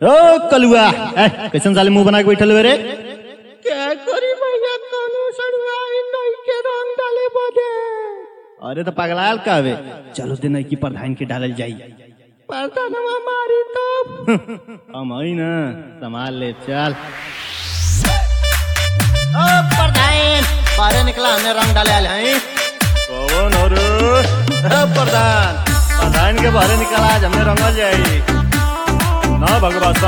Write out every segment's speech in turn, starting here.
ओ कलुआ ए, कैसन साले मुंह बना के बैठल हुए रे क्या करी भैया कानू सड़वाई नहीं के रंग डाले बदे अरे तो पगलाल का हवे चलो दिन की प्रधान के डालल जाई प्रधानवा मारी तब हम आई ना संभाल ले चल ओ प्रधान बाहर निकला हमने रंग डाले आले हैं कौन और प्रधान प्रधान के बाहर निकल आज हमने रंगल जाई ना भगवासा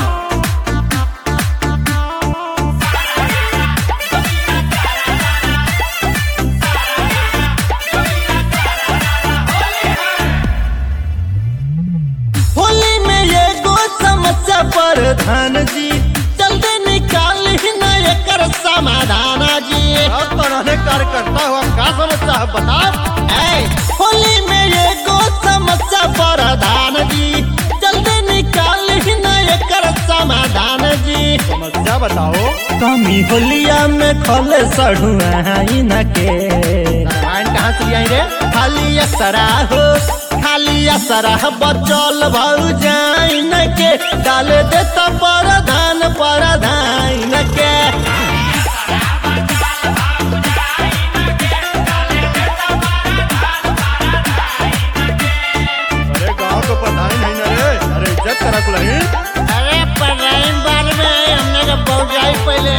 होली में ये गो समस्या प्रधान जी जल्दी निकाल ही ना एकर समाधान जी अपने कार्यकर्ता हुआ का समस्या है बता ऐ, होली में ये गो समस्या प्रधान जी जल्दी निकाल ही ना एकर समाधान जी समस्या बताओ कमी होलिया में खोले सड़ुआ न के नारायण कहाँ से आई रे खाली असरा हो खाली असरा बचल भौ जाइन के डाल देता परधान परधान के अरे गांव को प्रधान नहीं ना रे अरे इज्जत करा कुलही अरे परधान बार में हमने के बहुत जाई पहले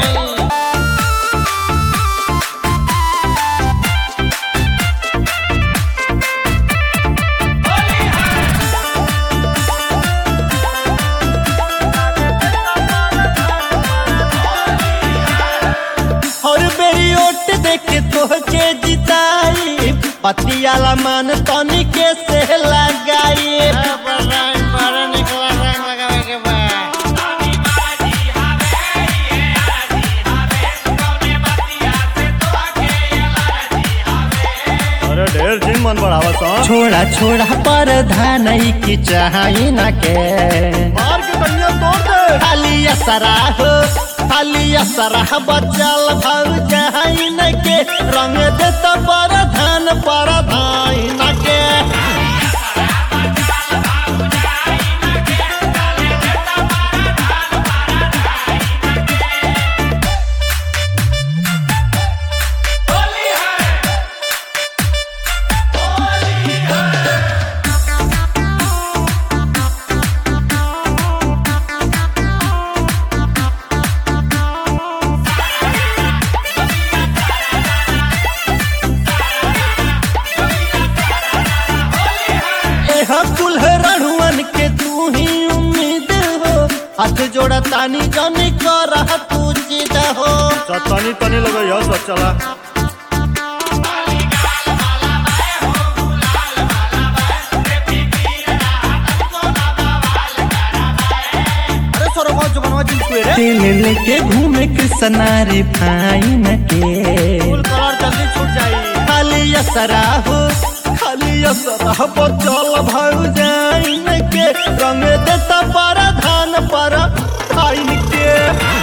और बेरी ओट देख तोहके जिताई पतियाला मन तनी के से लगाई अरे ढेर दिन मन बढ़ावा सा छोड़ा छोड़ा पर धान की चाही न के मार के बनिया तोड़ दे खाली असरा हो खाली असरा बचल भर चाही न के रंग देता पर धान पर धान के एह कुल्हड़ुअन के तू ही उम्मीद हो हाथ जोड़ा तानी जानी कर तू जिद हो तनी तनी लगा यह सब चला अरे सरोवर जो बनवा जिन रे दिल लेके घूमे कृष्णा रे भाई न के फुल कलर जल्दी छूट जाई खाली असरा हो खाली असरा बचल भर जाइन के रंग देता पर धान पर खाइन के